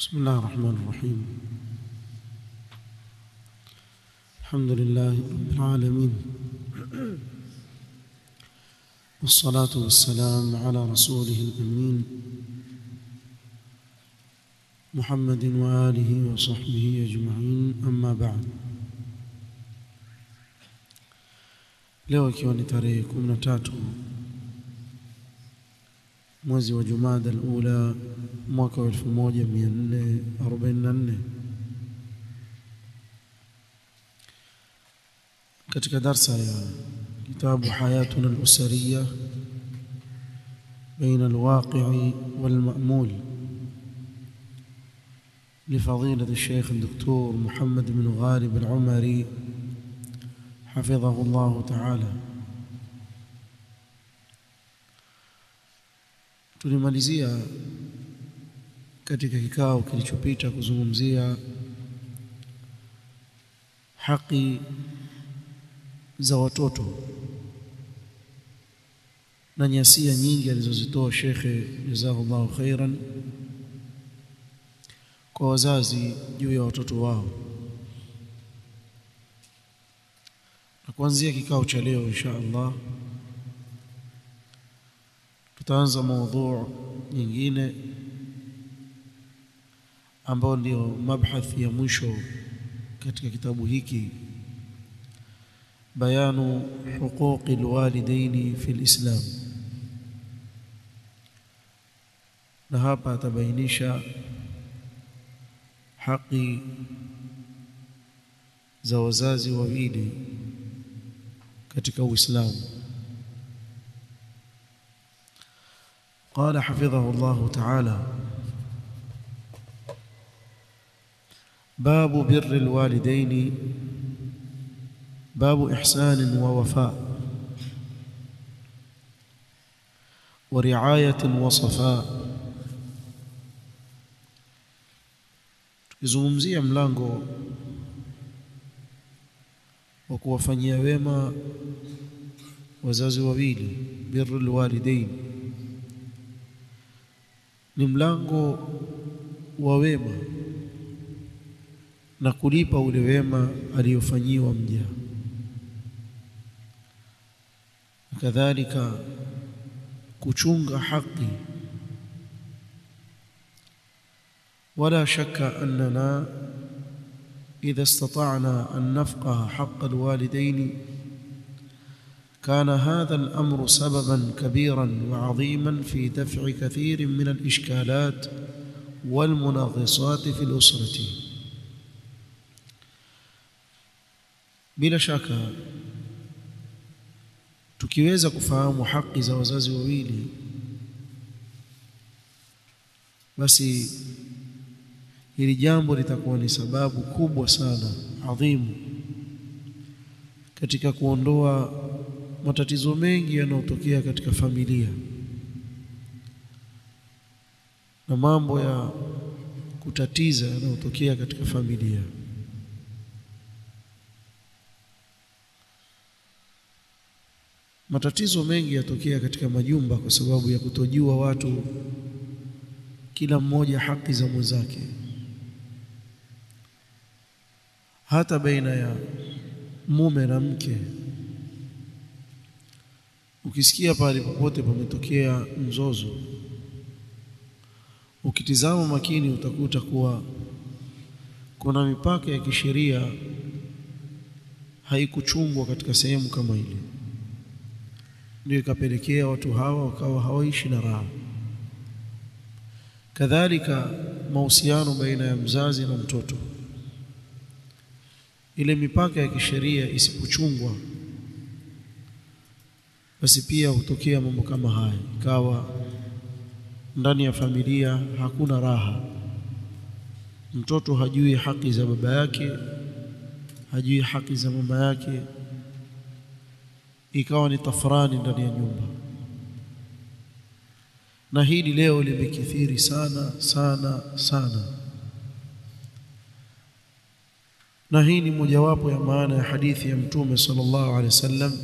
بسم الله الرحمن الرحيم الحمد لله رب العالمين والصلاة والسلام على رسوله الأمين محمد وآله وصحبه أجمعين أما بعد leo ikiwa ni tarehe 13 mwezi wa Jumada al-Ula mwaka wa 1444 katika darsa ya kitabu hayatuna al-usariya بين الواقع والمأمول لفضيلة الشيخ الدكتور محمد بن غالب العمري حفظه الله تعالى tulimalizia katika kikao kilichopita kuzungumzia haki za watoto na nyasia nyingi alizozitoa shekhe jazakallahu khairan kwa wazazi juu ya watoto wao na kuanzia kikao cha leo insha Allah tutaanza mada nyingine ambayo ndio mabhath ya mwisho katika kitabu hiki bayanu huquqi alwalidaini fi alislam na hapa atabainisha haki za wazazi wawili katika Uislamu قال حفظه الله تعالى باب بر الوالدين باب إحسان ووفاء ورعاية وصفاء tukizungumzia mlango wa kuwafanyia wema wazazi wawili birrul walidain ni mlango wa wema na kulipa ule wema aliyofanyiwa mja kadhalika kuchunga haki ولا شك أننا إذا استطعنا أن نفقه حق الوالدين كان هذا الأمر سببا كبيرا وعظيما في دفع كثير من الإشكالات والمنغصات في الأسرة bila shaka tukiweza kufahamu haki za wazazi wawili basi hili jambo litakuwa ni sababu kubwa sana adhimu katika kuondoa matatizo mengi yanayotokea katika familia na mambo ya kutatiza yanayotokea katika familia matatizo mengi yatokea katika majumba kwa sababu ya kutojua watu kila mmoja haki za mwenzake hata baina ya mume na mke ukisikia pale popote pametokea mzozo ukitizama makini utakuta kuwa kuna mipaka ya kisheria haikuchungwa katika sehemu kama ile ndio ikapelekea watu hawa wakawa hawaishi na raha kadhalika mahusiano baina ya mzazi na mtoto ile mipaka ya kisheria isipochungwa basi pia hutokea mambo kama haya ikawa ndani ya familia hakuna raha mtoto hajui haki za baba yake hajui haki za mama yake ikawa ni tafrani ndani ya nyumba na hili leo limekithiri sana sana sana na hii ni mojawapo ya maana ya hadithi ya mtume sallallahu alaihi wasallam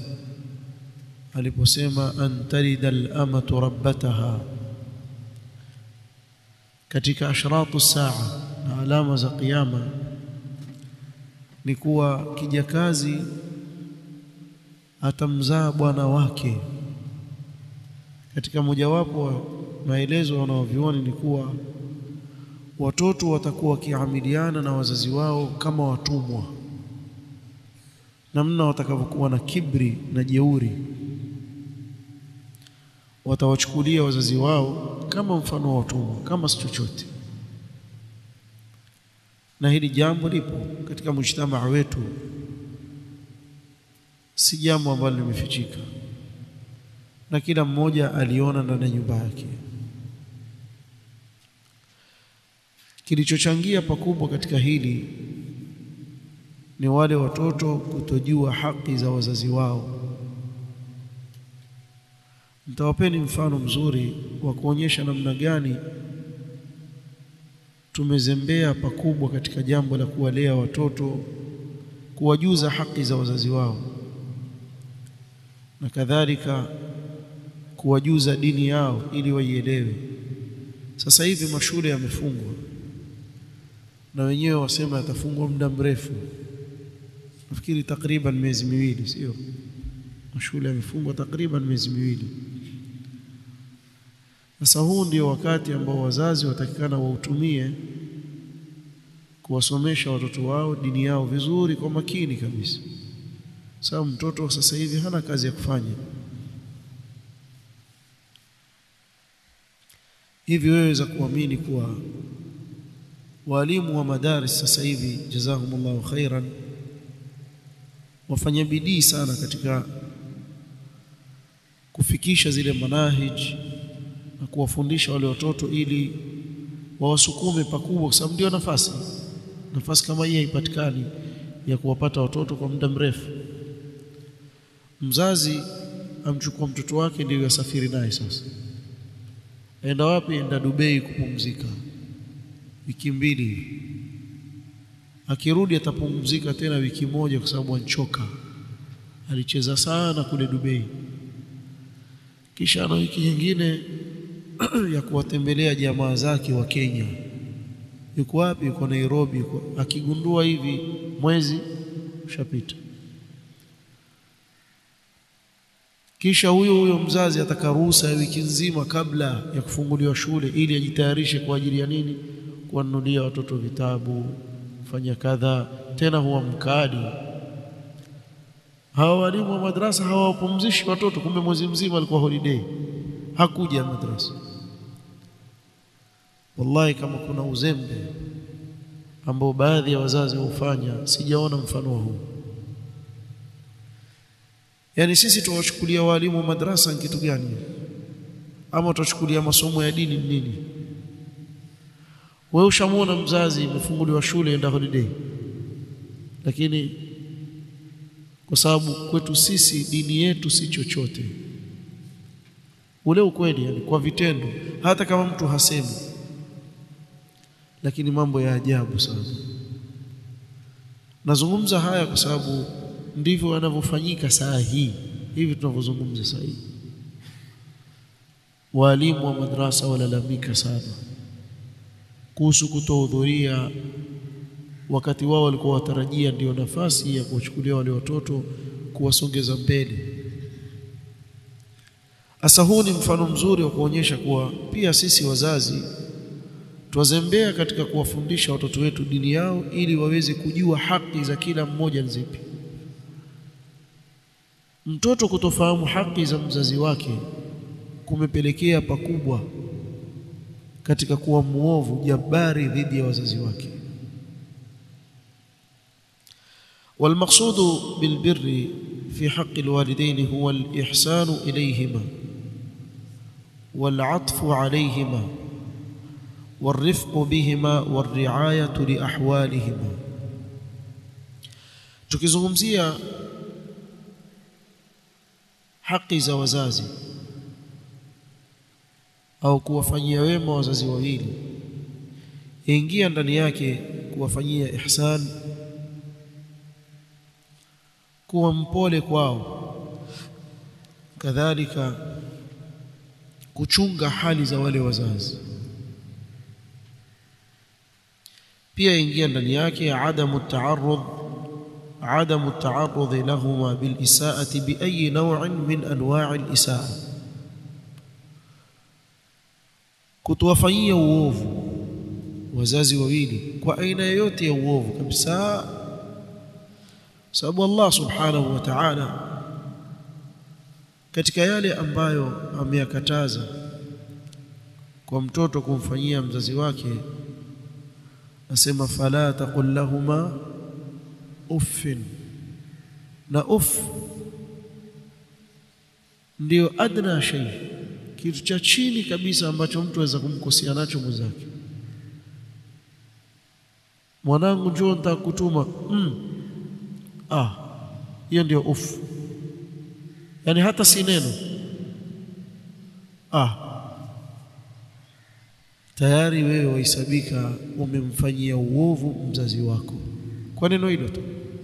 aliposema an talida al-amatu rabbataha katika ashratu saa na alama za kiyama ni kuwa kijakazi atamzaa bwana wake. Katika mojawapo wa maelezo wanaovioni ni kuwa watoto watakuwa wakiamiliana na wazazi wao kama watumwa, namna watakavyokuwa na kibri na jeuri, watawachukulia wazazi wao kama mfano wa watumwa, kama si chochote. Na hili jambo lipo katika mujtamaa wetu, si jambo ambalo limefichika, na kila mmoja aliona ndani ya nyumba yake. Kilichochangia pakubwa katika hili ni wale watoto kutojua haki za wazazi wao. Nitawapeni mfano mzuri wa kuonyesha namna gani tumezembea pakubwa katika jambo la kuwalea watoto, kuwajuza haki za wazazi wao, na kadhalika kuwajuza dini yao ili waielewe. Sasa hivi mashule yamefungwa na wenyewe wasema yatafungwa muda mrefu, nafikiri takriban miezi miwili, sio? Mashule yamefungwa takriban miezi miwili. Sasa huu ndio wakati ambao wazazi watakikana wautumie kuwasomesha watoto wao dini yao vizuri kwa makini kabisa, sababu mtoto sasa hivi hana kazi ya kufanya. Hivi wewe za kuamini kuwa walimu wa madaris sasa hivi jazahumullahu khairan wafanya bidii sana katika kufikisha zile manahij na kuwafundisha wale watoto ili wawasukume pakubwa, kwa sababu ndio nafasi nafasi kama hii haipatikani ya kuwapata watoto kwa muda mrefu. Mzazi amchukua mtoto wake ndio yasafiri naye. Sasa aenda wapi? Enda Dubai kupumzika wiki mbili, akirudi atapumzika tena wiki moja, kwa sababu anchoka, alicheza sana kule Dubai. Kisha ana wiki nyingine ya kuwatembelea jamaa zake wa Kenya. Yuko wapi? Yuko Nairobi. Yuko akigundua hivi mwezi ushapita. Kisha huyo huyo mzazi ataka ruhusa ya wiki nzima kabla ya kufunguliwa shule, ili ajitayarishe kwa ajili ya nini? Kuwanunulia watoto vitabu, kufanya kadha. Tena huwa mkali. Hawa walimu wa madrasa hawapumzishi watoto, kumbe mwezi mzima alikuwa holiday, hakuja madrasa. Wallahi, kama kuna uzembe ambao baadhi ya wazazi hufanya, sijaona mfano huu. Yaani sisi tuwachukulia walimu wa madrasa ni kitu gani? Ama tuwachukulia masomo ya dini nini? Wewe ushamwona mzazi imefunguliwa shule enda holiday, lakini kwa sababu kwetu sisi dini yetu si chochote, ule ukweli, yani kwa vitendo, hata kama mtu hasemi lakini mambo ya ajabu sana. Nazungumza haya kwa sababu ndivyo yanavyofanyika saa hii hivi tunavyozungumza saa hii. Walimu wa madrasa walalamika sana kuhusu kutohudhuria wakati wao walikuwa watarajia ndio nafasi ya kuwachukulia wale watoto kuwasongeza mbele. Asa, huu ni mfano mzuri wa kuonyesha kuwa pia sisi wazazi twazembea katika kuwafundisha watoto wetu dini yao ili waweze kujua haki za kila mmoja ni zipi. Mtoto kutofahamu haki za mzazi wake kumepelekea pakubwa katika kuwa muovu jabari dhidi ya wazazi wake. Walmaqsudu bilbirri fi haqqi alwalidaini huwa alihsanu ilayhima walatfu alayhima warifqu bihima warriayatu liahwalihima. Tukizungumzia haki za wazazi au kuwafanyia wema wazazi wawili, ingia ndani yake kuwafanyia ihsan, kuwa mpole kwao, kadhalika kuchunga hali za wale wazazi pia ingia ndani yake adamu taarudh adamu taarudh lahuma bilisaati biayi naw'in min anwa'i alisaa kutuwafanyia uovu wazazi wawili kwa aina yoyote ya uovu kabisa sababu Allah subhanahu wa ta'ala katika yale ambayo ameyakataza kwa mtoto kumfanyia mzazi wake asema fala taqul lahuma uffin na uff ndio adna shay kitu cha chini kabisa ambacho mtu aweza kumkosea nacho mwenzake mwanangu njoo nitakutuma mm. ah hiyo ndio uff yani hata si neno ah tayari wewe wahesabika umemfanyia uovu mzazi wako kwa neno hilo tu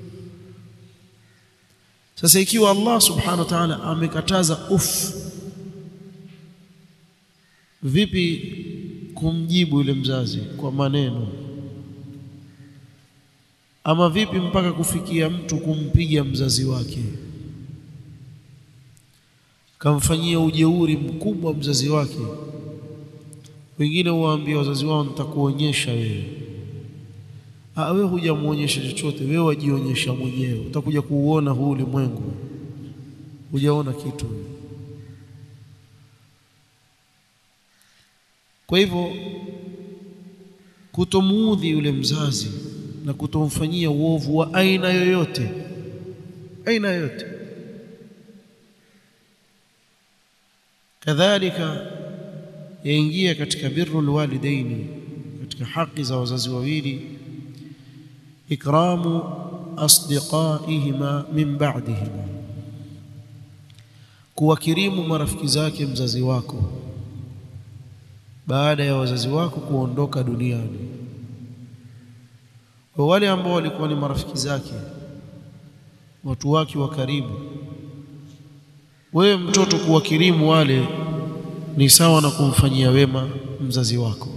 sasa ikiwa Allah subhanahu wa ta'ala amekataza uff vipi kumjibu yule mzazi kwa maneno ama vipi mpaka kufikia mtu kumpiga mzazi wake kamfanyia ujeuri mkubwa mzazi wake wengine huwaambia wazazi wao nitakuonyesha wewe ah wewe hujamuonyesha chochote wewe wajionyesha mwenyewe utakuja kuuona huu ulimwengu hujaona kitu kwa hivyo kutomuudhi yule mzazi na kutomfanyia uovu wa aina yoyote aina yoyote kadhalika yaingia katika birrul walidaini katika haki za wazazi wawili ikramu asdiqaihima min ba'dihima kuwakirimu marafiki zake mzazi wako baada ya wazazi wako kuondoka duniani kwa wale ambao walikuwa ni marafiki zake watu wake wa karibu wewe mtoto kuwakirimu wale ni sawa na kumfanyia wema mzazi wako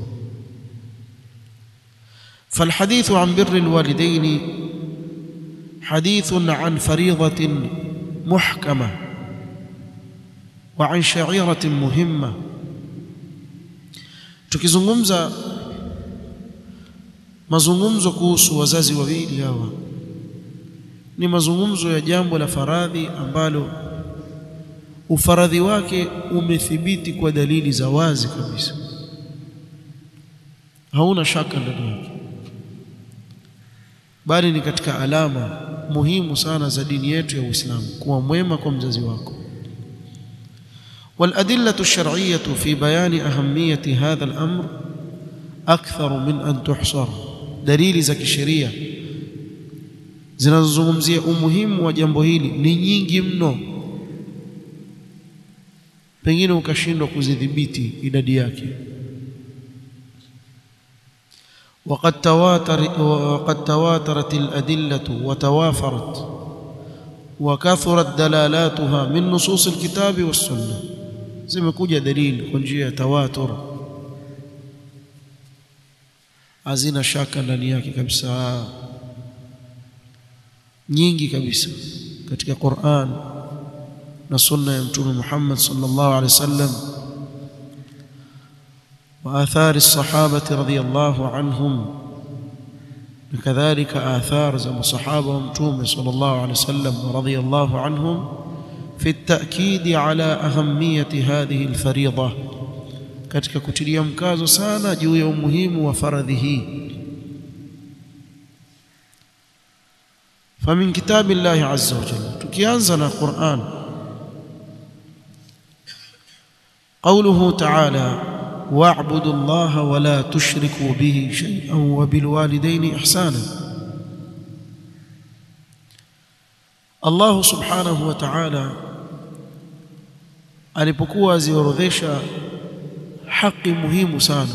فالحديث عن بر الوالدين حديث عن فريضة محكمة وعن شعيرة مهمة tukizungumza mazungumzo kuhusu wazazi wawili hawa ni mazungumzo ya jambo la faradhi ambalo ufaradhi wake umethibiti kwa dalili za wazi kabisa hauna shaka ndani yake bali ni katika alama muhimu sana za dini yetu ya Uislamu kuwa mwema kwa mzazi wako والأدلة الشرعية في بيان أهمية هذا الأمر أكثر من أن تحصر دليل za kisheria zinazozungumzia umuhimu wa jambo hili ni nyingi mno pengine ukashindwa kuzidhibiti idadi yake وقد تواتر وقد تواترت الأدلة وتوافرت وكثرت دلالاتها من نصوص الكتاب والسنة zimekuja dalili kwa njia ya tawatur hazina shaka ndani yake kabisa nyingi kabisa katika Qur'an na sunna ya mtume Muhammad sallallahu alaihi wasallam wa athari as-sahabati radhiyallahu anhum كذلك آثار زي الصحابة ومتومة صلى الله عليه وسلم ورضي الله عنهم في التأكيد على أهمية هذه الفريضة katika kutilia mkazo sana juu ya umuhimu wa faradhi hii famin kitabi llahi azza wa jalla tukianza na Qur'an قوله تعالى واعبدوا الله ولا تشركوا به شيئا وبالوالدين إحسانا الله سبحانه وتعالى alipokuwa aziorodhesha haki muhimu sana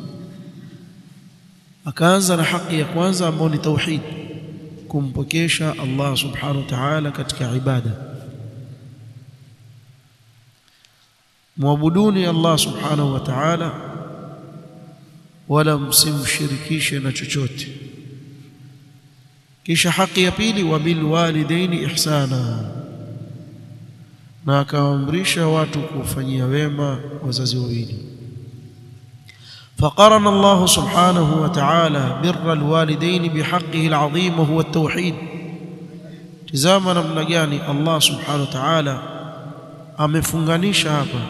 akaanza na haki ya kwanza ambayo ni tauhid kumpokesha Allah subhanahu wa ta'ala katika ibada muabuduni Allah subhanahu wa ta'ala wala msimshirikishe na chochote kisha haki ya pili wa bil walidaini ihsana na akawaamrisha watu kufanyia wema wazazi wawili فقرن الله سبحانه وتعالى بر الوالدين بحقه العظيم وهو التوحيد tizama namna gani Allah subhanahu wa ta'ala amefunganisha hapa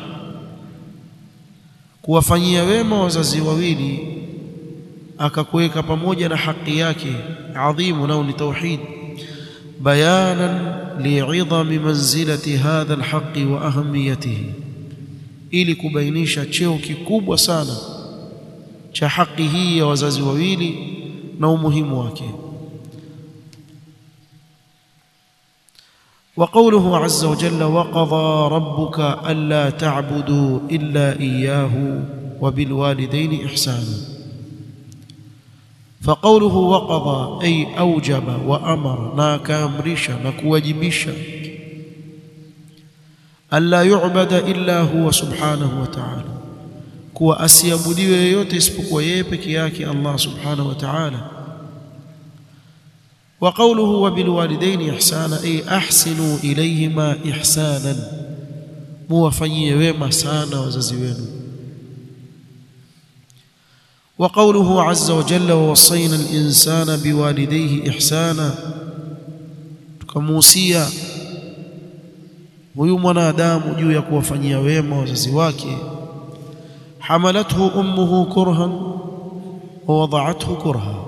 kuwafanyia wema wazazi wawili akakuweka pamoja na haki yake adhimu nao ni tauhid bayanan li'idhami manzilati hadha alhaqi wa ahamiyatihi ili kubainisha cheo kikubwa sana cha haki hii ya wazazi wawili na umuhimu wake وقوله عز وجل وقضى ربك ألا تعبدوا إلا إياه وبالوالدين إحسانا فقوله وقضى أي أوجب وأمر ناك أمرشا نكوجبشا ألا يعبد إلا هو سبحانه وتعالى kuwa asiabudiwe yeyote isipokuwa yeye peke yake Allah subhanahu wa ta'ala wa qawluhu wa bil walidaini ihsana ay ahsinu ilayhima ihsanan muwafanyie wema sana wazazi wenu wa qawluhu azza wa jalla wa wasayna al insana biwalidayhi ihsana tukamuhusia huyu mwanadamu juu ya kuwafanyia wema wazazi wake حملته امه كرها ووضعته كرها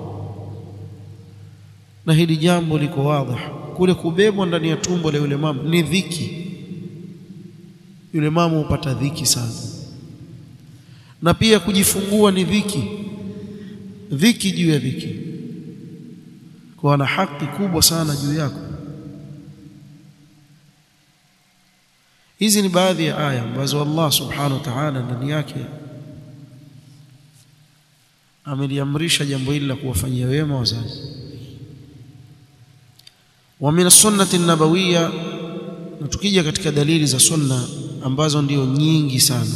na hili jambo liko wazi kule kubebwa ndani ya tumbo la yule mama ni dhiki yule mama hupata dhiki sana na pia kujifungua ni dhiki dhiki juu ya dhiki kwa na haki kubwa sana juu yako hizi ni baadhi ya aya ambazo Allah subhanahu wa ta'ala ndani yake ameliamrisha jambo hili la kuwafanyia wema wazazi wa min sunnati nabawiyya na tukija katika dalili za sunna ambazo ndio nyingi sana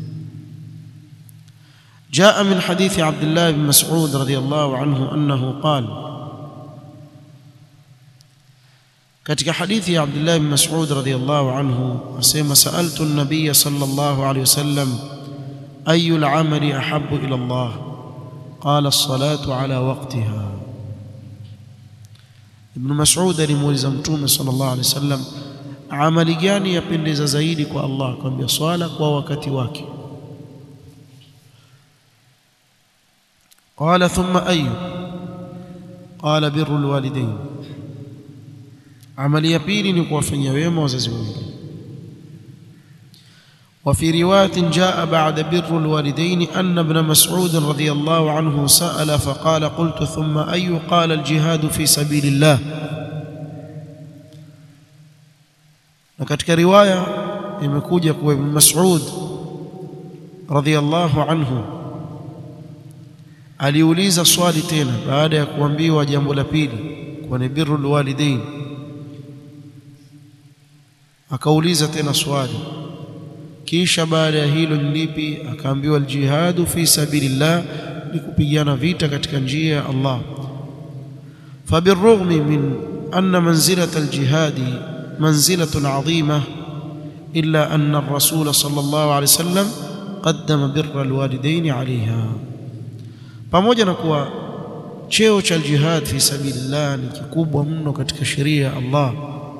جاء من حديث عبد الله بن مسعود رضي الله عنه أنه قال katika hadithi ya Abdullah bin Mas'ud radhiyallahu anhu asema sa'altu an-nabiy sallallahu alayhi wasallam ayu al-amali ahabbu ila Allah qala as-salatu ala waqtiha Ibn Mas'ud alimuuliza Mtume sallallahu alayhi wasallam amali gani yapendeza zaidi kwa Allah akamwambia swala kwa wakati wake qala thumma ayu qala birru al-walidayn amali ya pili ni kuwafanyia wema wazazi wawili وفي رواية جاء بعد بر الوالدين أن ابن مسعود رضي الله عنه سأل فقال قلت ثم أي قال الجهاد في سبيل الله وكتك رواية imekuja kwa Ibn Mas'ud radhiyallahu anhu aliuliza swali tena baada ya kuambiwa jambo la pili kwa ni birrul walidain akauliza tena swali kisha baada ya hilo ni lipi akaambiwa aljihadu fi sabilillah ni kupigana vita katika njia ya Allah فبالرغم من أن منزلة الجهاد منزلة عظيمة إلا أن الرسول صلى الله عليه وسلم قدم بر الوالدين عليها pamoja na kuwa cheo cha jihad fi sabilillah ni kikubwa mno katika sheria ya Allah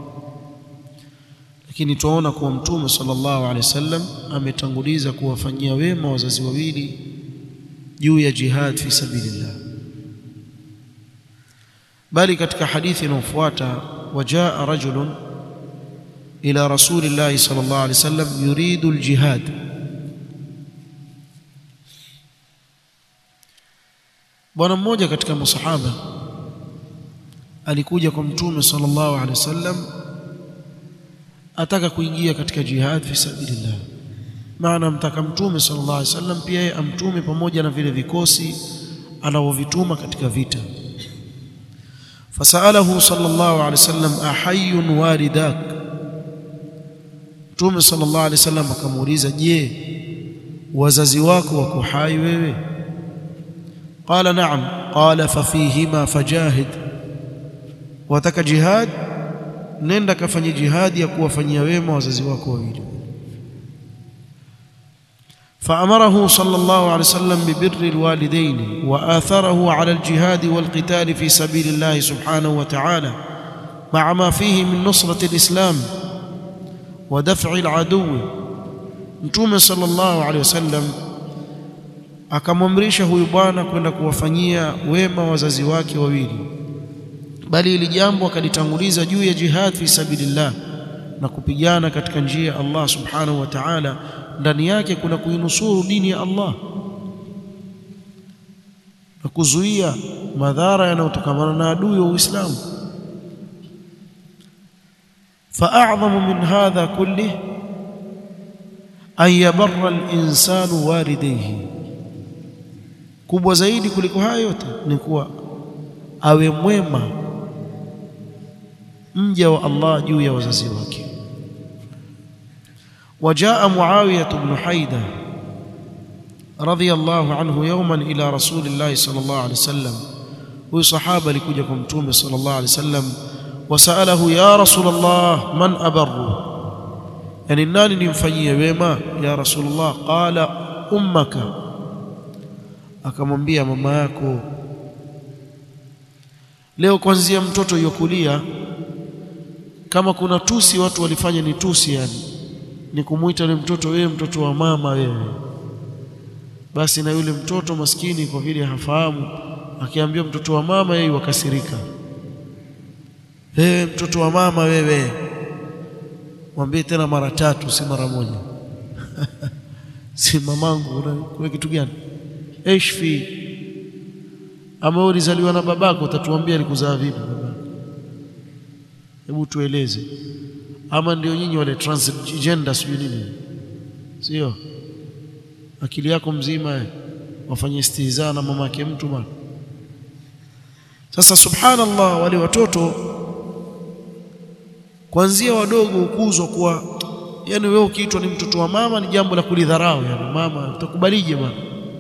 lakini tuona kuwa mtume sallallahu alaihi wasallam ametanguliza kuwafanyia wema wazazi wawili juu ya jihad fi sabilillah bali katika hadithi inayofuata wajaa rajulun ila rasulillahi sallallahu alaihi wasallam yuridu aljihad bwana mmoja katika masahaba alikuja kwa mtume sallallahu alaihi wasallam ataka kuingia katika jihad fi sabilillah maana mtaka mtume sallallahu alaihi wasallam pia yeye amtume pamoja na vile vikosi anavyovituma katika vita fasalahu sallallahu alaihi wasallam ahayyun walidak mtume sallallahu alaihi wasallam akamuuliza je wazazi wako wako hai wewe qala na'am qala fafihima fajahid wataka jihad nenda kafanye jihadi ya kuwafanyia wema wazazi wako wawili فأمره صلى الله عليه وسلم ببر الوالدين وآثره على الجهاد والقتال في سبيل الله سبحانه وتعالى مع ما فيه من نصرة الإسلام ودفع العدو Mtume sallallahu alaihi wasallam akamwamrisha huyu bwana kwenda kuwafanyia wema wazazi wake wawili, bali ili jambo akalitanguliza juu ya jihad fi sabilillah na kupigana katika njia ya Allah subhanahu wa ta'ala. Ndani yake kuna kuinusuru dini ya Allah na kuzuia madhara yanayotokamana na adui wa Uislamu. فأعظم من هذا كله أن يبر الإنسان والديه kubwa zaidi kuliko haya yote ni kuwa awe mwema mja wa Allah juu ya wazazi wake. Wajaa Muawiya ibn Haida radhiyallahu anhu yawman ila rasulillahi sallallahu alayhi wasallam, huyu sahaba alikuja kwa mtume sallallahu alayhi wasallam wasalahu ya rasulullah man abarru, yani nani nimfanyie wema ya rasulullah? Qala ummaka, akamwambia mama yako. Leo kwanzia mtoto yokulia, kama kuna tusi watu walifanya ni tusi, yani ni kumwita yule mtoto, wewe mtoto wa mama wewe. Basi na yule mtoto maskini, kwa vile hafahamu, akiambia mtoto wa mama, yeye wakasirika wewe mtoto wa mama wewe, mwambie tena mara tatu, si mara moja. si mamangu, kuna kitu gani? Eshfi ama ulizaliwa na babako, utatuambia alikuzaa vipi babako? Hebu tueleze. Ama ndio nyinyi wale transgender sijui nini, sio? Akili yako mzima wafanye istihzaa na mama yake mtu bwana. Sasa subhanallah, wale watoto kwanzia wadogo hukuzwa kuwa, yani wewe ukiitwa ni mtoto wa mama ni jambo la kulidharau, yani mama utakubalije bwana?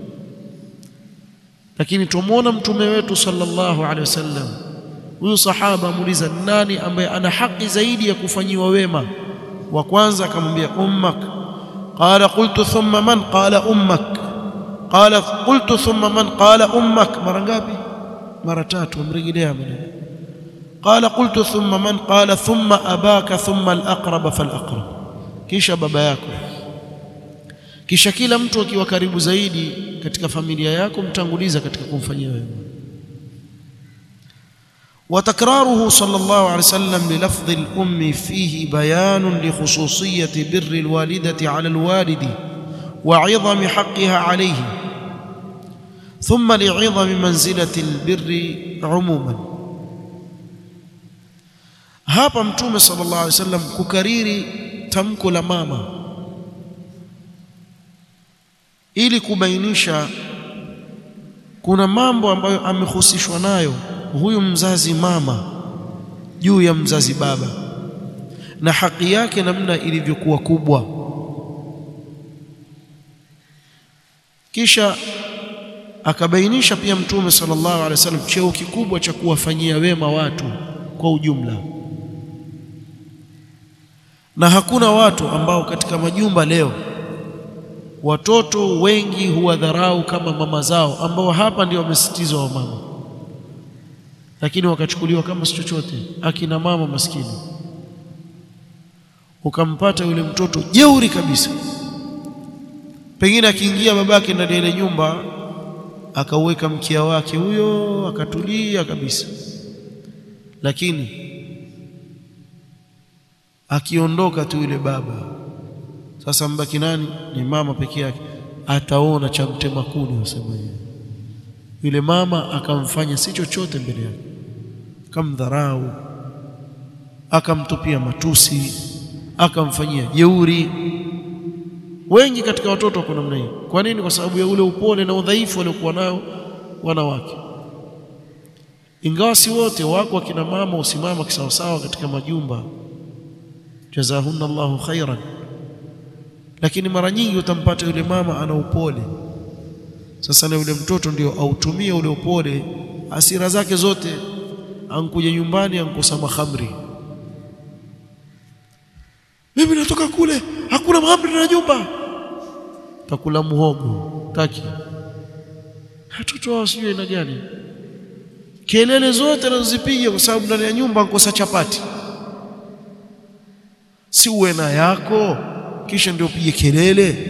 Lakini tumwona mtume wetu sallallahu alaihi wasallam, huyu sahaba amuuliza nani ambaye ana haki zaidi ya kufanyiwa wema, wa kwanza akamwambia ummak. Qala qultu thumma man? Qala ummak. Qala qultu thumma man? Qala ummak. Mara ngapi? Mara tatu. Amrejelea maneno Qala qultu thumma man? Qala thumma abaka thumma al-aqrab fal-aqrab, kisha baba yako, kisha kila mtu akiwa karibu zaidi katika familia yako mtanguliza katika kumfanyia wema. Wa takraruhu sallallahu alayhi wasallam li lafdhi al-ummi fihi bayanun li khususiyati birri al-walidati ala al-walidi wa 'idhami haqqiha alayhi thumma li 'idhami manzilati al-birri 'umuman hapa Mtume sallallahu alaihi wasallam kukariri tamko la mama ili kubainisha kuna mambo ambayo amehusishwa nayo huyu mzazi mama juu ya mzazi baba na haki yake namna ilivyokuwa kubwa. Kisha akabainisha pia Mtume sallallahu alaihi wasallam cheo kikubwa cha kuwafanyia wema watu kwa ujumla na hakuna watu ambao katika majumba leo watoto wengi huwadharau kama mama zao, ambao hapa ndio wamesitizwa wa mama, lakini wakachukuliwa kama si chochote, akina mama maskini. Ukampata yule mtoto jeuri kabisa, pengine akiingia babake ndani ya ile nyumba akauweka mkia wake huyo, akatulia kabisa, lakini akiondoka tu yule baba, sasa mbaki nani? Ni mama peke yake. Ataona cha mtema kuni, wasema yule mama akamfanya si chochote mbele yake, akamdharau, akamtupia matusi, akamfanyia jeuri. Wengi katika watoto wako namna hiyo. Kwa nini? Kwa sababu ya ule upole na udhaifu waliokuwa nao wanawake. Ingawa si wote, wako akina mama usimama kisawasawa katika majumba jazahunna Allahu khairan, lakini mara nyingi utampata yule mama ana upole, Sasa na yule mtoto ndio autumie ule upole, hasira zake zote, ankuja nyumbani ankosa mahamri. Mimi natoka kule, hakuna mahamri na nyumba, takula muhogo taki. Watoto wao sijui aina gani, kelele zote anazozipiga kwa sababu ndani ya nyumba ankosa chapati. Si uwe na yako kisha ndio upige kelele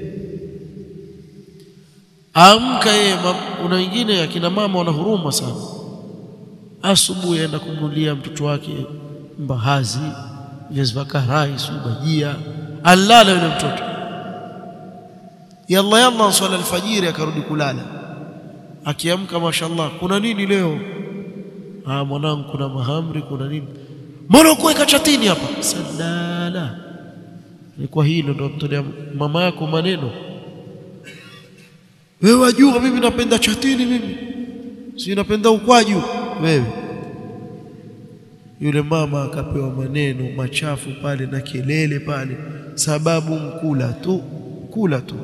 Amka yeye. Kuna wengine akina mama wana huruma sana, asubuhi aenda kumnulia mtoto wake mbahazi, viazi vya karai, subajia, alala yule mtoto yalla yalla, swala alfajiri, akarudi kulala. Akiamka, mashallah, kuna nini leo? Ah, mwanangu, kuna mahamri, kuna nini? Mbona ukuweka chatini hapa? Sadala, ni kwa hilo ndo mtolea mama yako maneno wewe wajua, mimi napenda chatini, mimi si napenda ukwaju. Wewe yule mama akapewa maneno machafu pale na kelele pale, sababu mkula tu kula tu.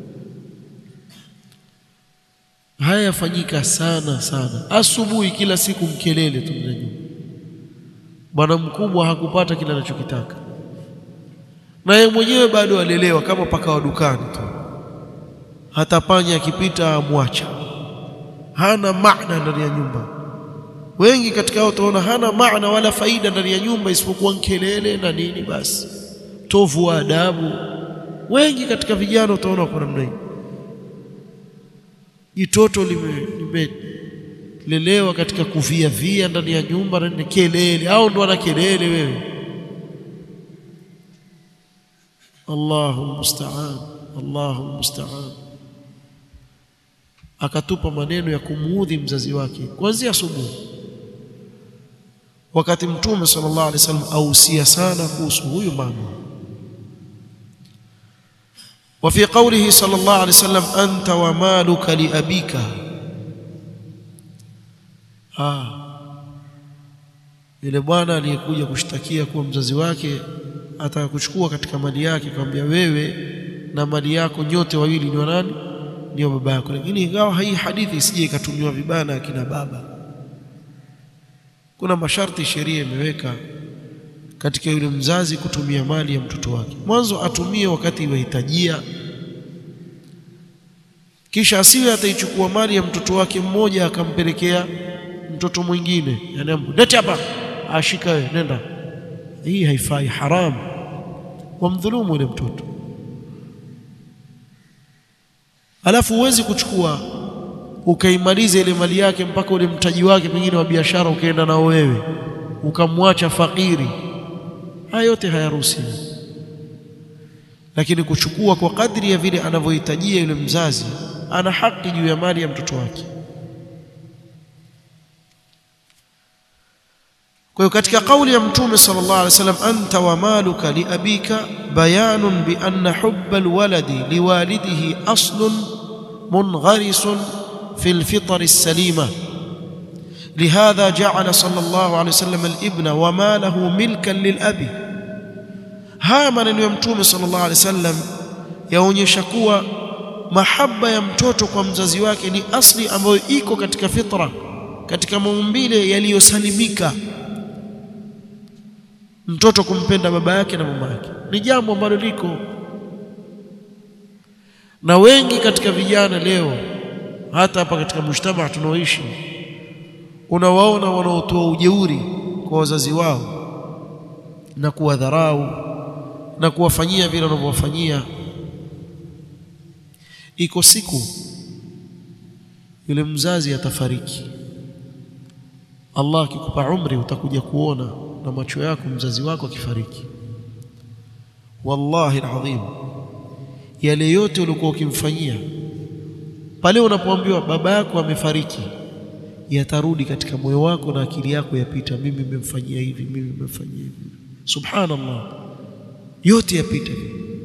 Haya yafanyika sana sana, asubuhi kila siku mkelele tu mnajua. Bwana mkubwa hakupata kile anachokitaka, na yeye mwenyewe bado alelewa kama paka wa dukani tu hata panya akipita amwacha, hana maana ndani ya nyumba. Wengi katika hao utaona hana maana wala faida ndani ya nyumba isipokuwa kelele na nini, basi tovu wa adabu. Wengi katika vijana utaona kwa namna hii, jitoto limelelewa katika kuvia via ndani ya nyumba na kelele, au ndo ana kelele wewe. Allahu musta'an, Allahu musta'an akatupa maneno ya kumuudhi mzazi wake kuanzia asubuhi, wakati Mtume sallallahu alaihi wasallam ausia sana kuhusu huyu mama. Wa fi qawlihi sallallahu alaihi wasallam, anta wa maluka li abika. Ah, yule bwana aliyekuja kushtakia kuwa mzazi wake ataka kuchukua katika mali yake, akamwambia wewe na mali yako nyote wawili ni wa nani? Ndio baba yako. Lakini ingawa hii hadithi isije ikatumiwa vibaya na akina baba, kuna masharti sheria imeweka katika yule mzazi kutumia mali ya mtoto wake. Mwanzo atumie wakati iwahitajia, kisha asiwe ataichukua mali ya mtoto wake mmoja akampelekea mtoto mwingine, yani lete hapa, ashika wewe, nenda. Hii haifai, haramu, wamdhulumu yule mtoto Alafu huwezi kuchukua ukaimaliza ile mali yake mpaka ule mtaji wake pengine wa biashara ukaenda nao wewe ukamwacha fakiri. Haya yote hayaruhusiwi, lakini kuchukua kwa kadri ya vile anavyohitajia yule mzazi, ana haki juu ya mali ya mtoto wake. Kwa hiyo katika kauli ya Mtume sallallahu alaihi wasallam, anta wa maluka li abika bayanun bi anna hubba alwaladi liwalidihi aslun mungharisun fi lfitri salima lihadha ja'ala sallallahu alaihi wasallam alibna wa malahu milkan lilabi. Haya maneno ya Mtume sallallahu alaihi wasallam yaonyesha kuwa mahaba ya mtoto kwa mzazi wake ni asli ambayo iko katika fitra, katika maumbile yaliyosalimika mtoto kumpenda baba yake na mama yake ni jambo ambalo liko na wengi katika vijana leo, hata hapa katika mujtamaa tunaoishi, unawaona wanaotoa ujeuri kwa wazazi wao na kuwadharau na kuwafanyia vile wanavyowafanyia. Iko siku yule mzazi atafariki. Allah akikupa umri utakuja kuona na macho yako mzazi wako akifariki. Wallahi alazim, yale yote uliokuwa ukimfanyia pale unapoambiwa baba yako amefariki, yatarudi katika moyo wako na akili yako, yapita, mimi nimemfanyia hivi, mimi nimemfanyia hivi. Subhanallah, yote yapita.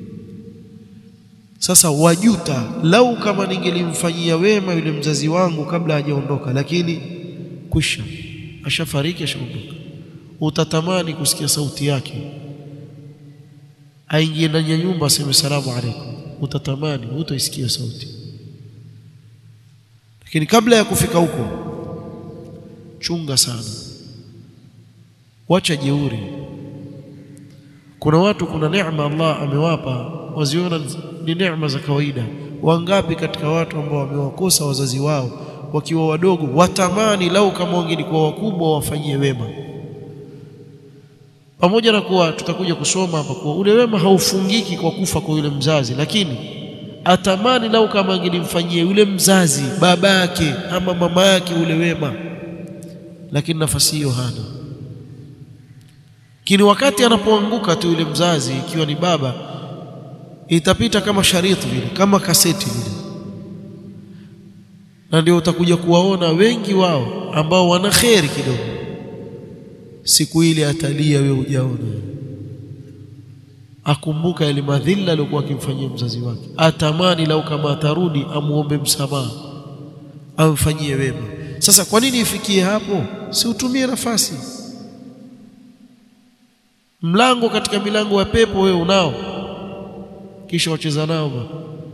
Sasa wajuta, lau kama ningelimfanyia wema yule mzazi wangu kabla hajaondoka, lakini kwisha, ashafariki, ashaondoka utatamani kusikia sauti yake, aingie ndani ya nyumba aseme salamu alaikum, utatamani, hutaisikia sauti. lakini kabla ya kufika huko chunga sana wacha jeuri kuna watu kuna neema Allah amewapa waziona ni neema za kawaida wangapi katika watu ambao wamewakosa wazazi wao wakiwa wadogo watamani lau kama wangelikuwa wakubwa wafanyie wema pamoja na kuwa tutakuja kusoma hapa kuwa ule wema haufungiki kwa kufa kwa yule mzazi lakini atamani lau kama angelimfanyia yule mzazi baba yake ama mama yake ule wema lakini nafasi hiyo hana kini wakati anapoanguka tu yule mzazi ikiwa ni baba itapita kama shariti vile kama kaseti vile na ndio utakuja kuwaona wengi wao ambao wana kheri kidogo siku ile atalia wewe hujaona akumbuka yale madhila aliyokuwa akimfanyia mzazi wake atamani lau kama atarudi amuombe msamaha amfanyie wema sasa kwa nini ifikie hapo si utumie nafasi mlango katika milango ya pepo wewe unao kisha wacheza nao ba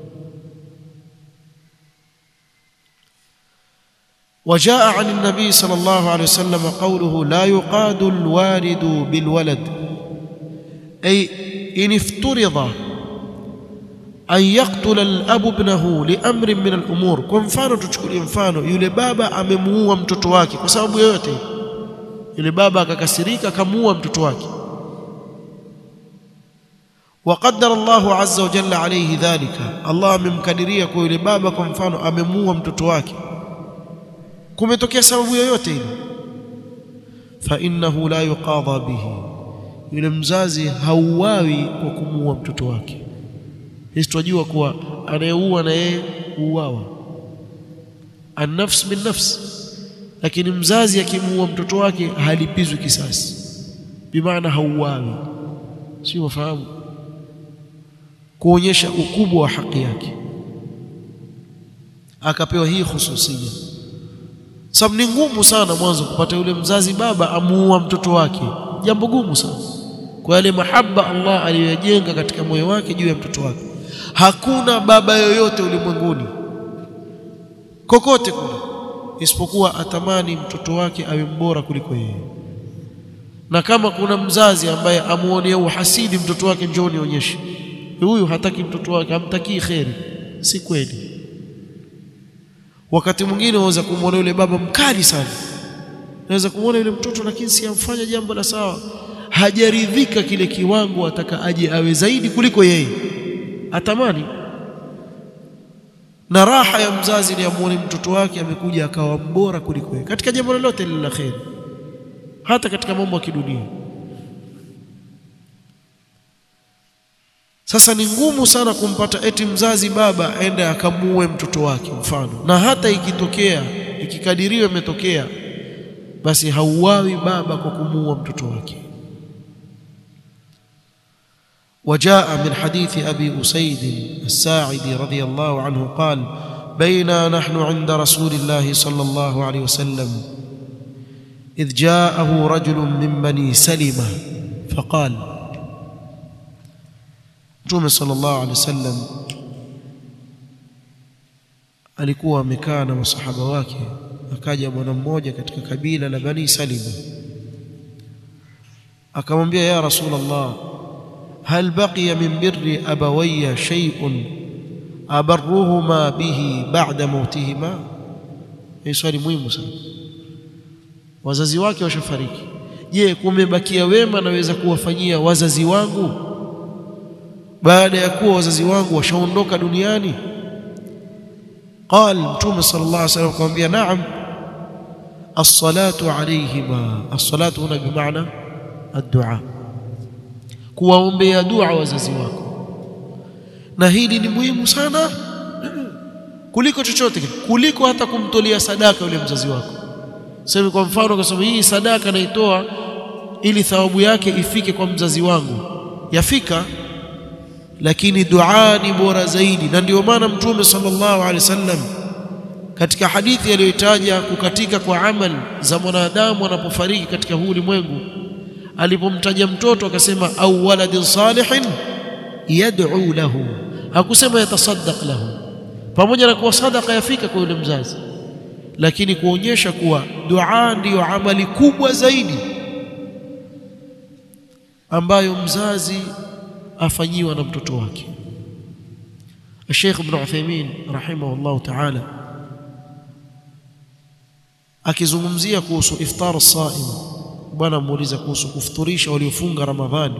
وجاء عن النبي صلى الله عليه وسلم قوله لا يقاد الوالد بالولد أي إن افترض أن يقتل الأب ابنه لأمر من الأمور kwa mfano tuchukulie mfano yule baba amemuua mtoto wake kwa sababu yoyote yule baba akakasirika akamuua mtoto wake وقدر الله عز وجل عليه ذلك الله amemkadiria kwa yule baba kwa mfano amemuua mtoto wake kumetokea sababu yoyote ile fa innahu la yuqadha bihi yule mzazi hauawi kwa kumuua mtoto wake sisi tunajua kuwa anayeua na yeye huuawa an-nafs bin nafs lakini mzazi akimuua mtoto wake halipizwi kisasi bimaana hauawi si wafahamu kuonyesha ukubwa wa haki yake akapewa hii hususia sababu ni ngumu sana mwanzo kupata yule mzazi baba amuua mtoto wake jambo gumu sana kwa yale mahaba Allah aliyojenga katika moyo wake juu ya mtoto wake hakuna baba yoyote ulimwenguni kokote kule isipokuwa atamani mtoto wake awe mbora kuliko yeye na kama kuna mzazi ambaye amuonea uhasidi mtoto wake njoo nionyeshe huyu hataki mtoto wake hamtakii kheri si kweli wakati mwingine unaweza kumwona yule baba mkali sana unaweza kumwona yule mtoto lakini si amfanya jambo la sawa hajaridhika kile kiwango ataka aje awe zaidi kuliko yeye atamani na raha ya mzazi ni amuone mtoto wake amekuja akawa mbora kuliko yeye katika jambo lolote lile la kheri hata katika mambo ya kidunia Sasa ni ngumu sana kumpata eti mzazi baba aende akamuue mtoto wake mfano, na hata ikitokea ikikadiriwa imetokea, basi hauawi baba kwa kumuua mtoto wake. وجاء من حديث أبي أسيد الساعدي رضي الله عنه قال بينا نحن عند رسول الله صلى الله عليه وسلم إذ جاءه رجل من بني سلمة فقال Mtume sallallahu alaihi wasallam alikuwa amekaa na masahaba wake, akaja bwana mmoja katika kabila la Bani Salima, akamwambia ya Rasulullah, hal baqiya min birri abawayya shay'un abarruhuma bihi ba'da mautihima? Hii swali muhimu sana. Wazazi wake washafariki, je, kumebakia wema naweza kuwafanyia wazazi wangu baada ya kuwa wazazi wangu washaondoka duniani qal mtume sallallahu alaihi wasallam akamwambia naam as-salatu alayhima as-salatu huna bimaana ad-du'a kuwaombea dua wazazi wako na hili ni muhimu sana kuliko chochote kuliko hata kumtolea sadaka yule mzazi wako sema kwa mfano kwa sababu hii sadaka naitoa ili thawabu yake ifike kwa mzazi wangu yafika lakini dua ni bora zaidi na ndio maana mtume sallallahu alaihi wasallam katika hadithi aliyoitaja kukatika kwa amali za mwanadamu anapofariki katika huu ulimwengu alipomtaja mtoto akasema au waladin salihin yad'u lahu hakusema yatasaddaq lahu pamoja na kuwa sadaka yafika kwa yule mzazi lakini kuonyesha kuwa dua ndiyo amali kubwa zaidi ambayo mzazi afanyiwa na mtoto wake. Sheikh Ibn Uthaymeen rahimahullah ta'ala akizungumzia kuhusu iftar as-saim, bwana muuliza kuhusu kufuturisha waliofunga Ramadhani,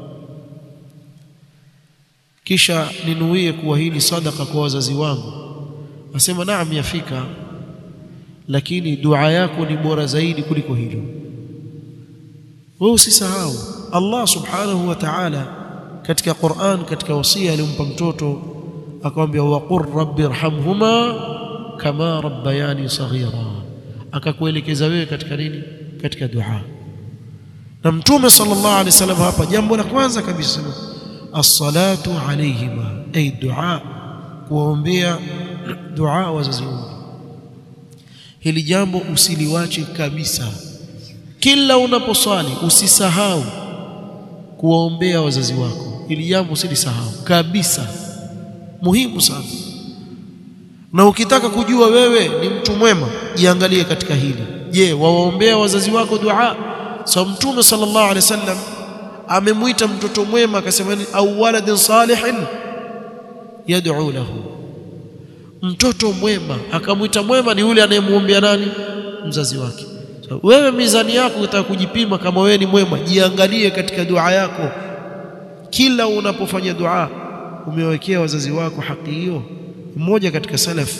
kisha ninuie kuwa hili sadaka kwa wazazi wangu. Asema naam, yafika, lakini dua yako ni bora zaidi kuliko hilo. Wewe usisahau Allah subhanahu wa ta'ala katika Qur'an, katika wasia aliyompa mtoto akamwambia, waqur rabbi irhamhuma kama rabbayani saghira, akakuelekeza wewe katika nini? Katika dua. Na Mtume sallallahu alaihi wasallam hapa, jambo la kwanza kabisa as-salatu alayhima, ay dua, kuwaombea dua wazazi wao. Hili jambo usiliwache kabisa, kila unaposwali usisahau kuwaombea wazazi wako. Hili jambo usilisahau kabisa, muhimu sana. Na ukitaka kujua wewe ni mtu mwema, jiangalie katika hili. Je, wawaombea wazazi wako dua? So Mtume sallallahu alaihi wasallam amemwita mtoto mwema akasema, au waladin salihin yad'u lahu, mtoto mwema akamwita mwema ni yule anayemwombea nani? Mzazi wake. So, wewe mizani yako utaka kujipima kama wewe ni mwema, jiangalie katika dua yako. Kila unapofanya dua umewekea wazazi wako haki hiyo. Mmoja katika salaf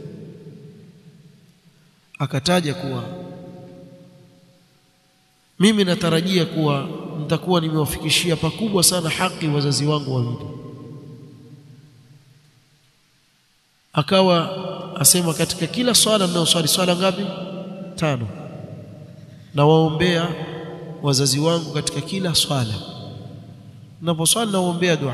akataja kuwa mimi natarajia kuwa nitakuwa nimewafikishia pakubwa sana haki wazazi wangu wawili. Akawa asema katika kila swala ninayoswali, swala ngapi? Tano nawaombea wazazi wangu katika kila swala, naposwali nawaombea dua.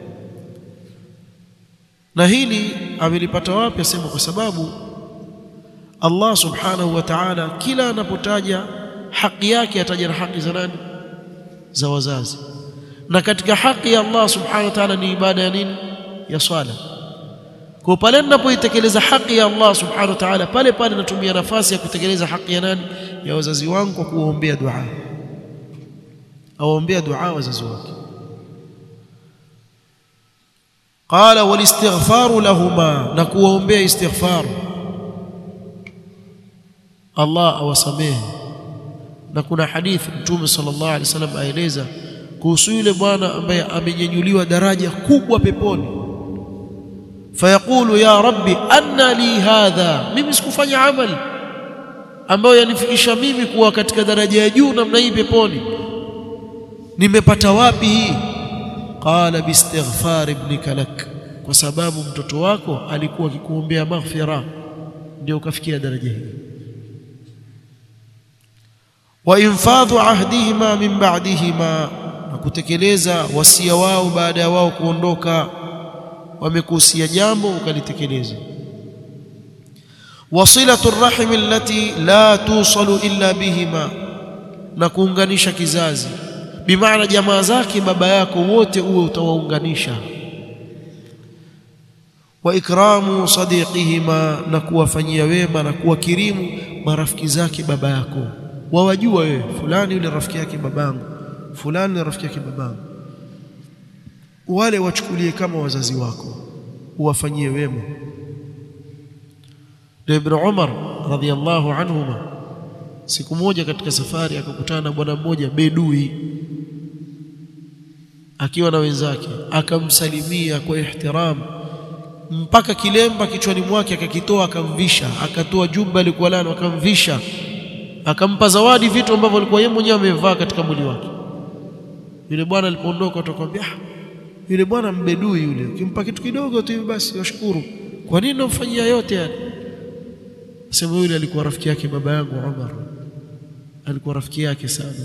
Na hili amelipata wapi? Asema kwa sababu Allah subhanahu wa ta'ala kila anapotaja haki yake ataja na haki za nani? Za wazazi. Na katika haki ya Allah subhanahu wa ta'ala ni ibada ya nini? Ya swala. Kwa pale ninapoitekeleza haki ya Allah subhanahu wa ta'ala, pale pale natumia nafasi ya kutekeleza haki ya nani? Ya wazazi wangu kwa kuwaombea dua, awaombea dua wazazi wake. Qala walistighfaru lahuma, na kuwaombea istighfar, Allah awasamehe. Na kuna hadithi Mtume sallallahu alaihi wasallam aeleza kuhusu yule bwana ambaye amenyanyuliwa daraja kubwa peponi fayaqulu ya rabbi anna li hadha, mimi sikufanya amali ambayo yanifikisha mimi kuwa katika daraja ya juu namna hii peponi, nimepata wapi hii? Qala biistighfar ibnika lak, kwa sababu mtoto wako alikuwa akikuombea maghfira, ndio ukafikia daraja hii. Wa infadhu ahdihima min ba'dihima, na kutekeleza wasia wao baada ya wao kuondoka wamekuhusia jambo ukalitekeleza. Wasilatu rrahimi allati la tusalu illa bihima, na kuunganisha kizazi, bimaana jamaa zake baba yako wote uwe utawaunganisha. Wa ikramu sadiqihima, na kuwafanyia wema na kuwakirimu marafiki zake baba yako, wawajua wewe fulani yule rafiki yake babangu, fulani ni rafiki yake babangu wale wachukulie kama wazazi wako, uwafanyie wema. Ndio Ibn Umar radhiyallahu anhuma, siku moja katika safari akakutana na bwana mmoja bedui akiwa na wenzake, akamsalimia kwa ihtiram mpaka kilemba kichwani mwake akakitoa, akamvisha, akatoa jumba alikuwa nalo akamvisha, akampa zawadi vitu ambavyo alikuwa yeye mwenyewe amevaa katika mwili wake. Yule bwana alipoondoka, atakwambia yule bwana mbedui yule, ukimpa kitu kidogo tu hivi basi washukuru. Kwa nini namfanyia yote yani? Sema yule alikuwa rafiki yake baba yangu Umar, alikuwa rafiki yake sana.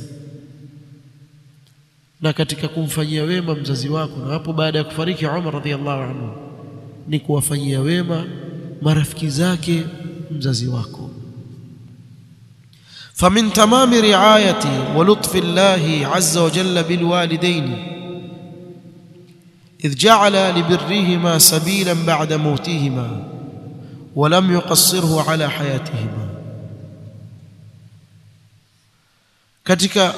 Na katika kumfanyia wema mzazi wako, na hapo baada ya kufariki Umar radhiallahu anhu, ni kuwafanyia wema marafiki zake mzazi wako. famin tamami riayati wa lutfi llahi azza wa jalla bilwalidaini إذ جعل لبرهما سبيلا بعد موتهما ولم يقصره على حياتهما katika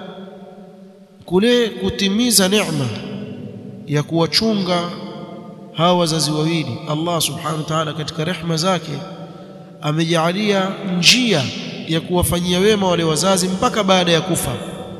kule kutimiza neema ya kuwachunga hawa wazazi wawili Allah subhanahu wa ta'ala katika rehma zake amejaalia njia ya kuwafanyia wema wale wazazi mpaka baada ya kufa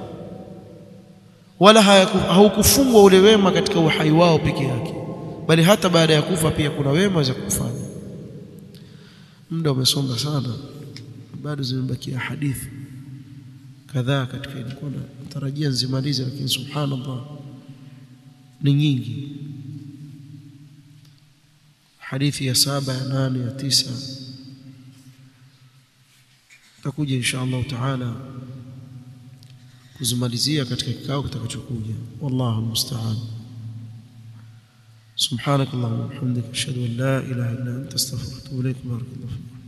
wala haukufungwa ule wema katika uhai wao peke yake bali hata baada ya kufa pia kuna wema za kufanya muda umesonga sana bado zimebakia hadithi kadhaa katika ilikuwa natarajia nzimalize lakini subhanallah ni nyingi hadithi ya saba ya nane ya tisa takuja insha Allah taala kuzimalizia katika kikao kitakachokuja wallahu musta'an سبحانك اللهم وبحمدك اشهد ان لا اله الا انت استغفرك واتوب اليك بارك الله فيك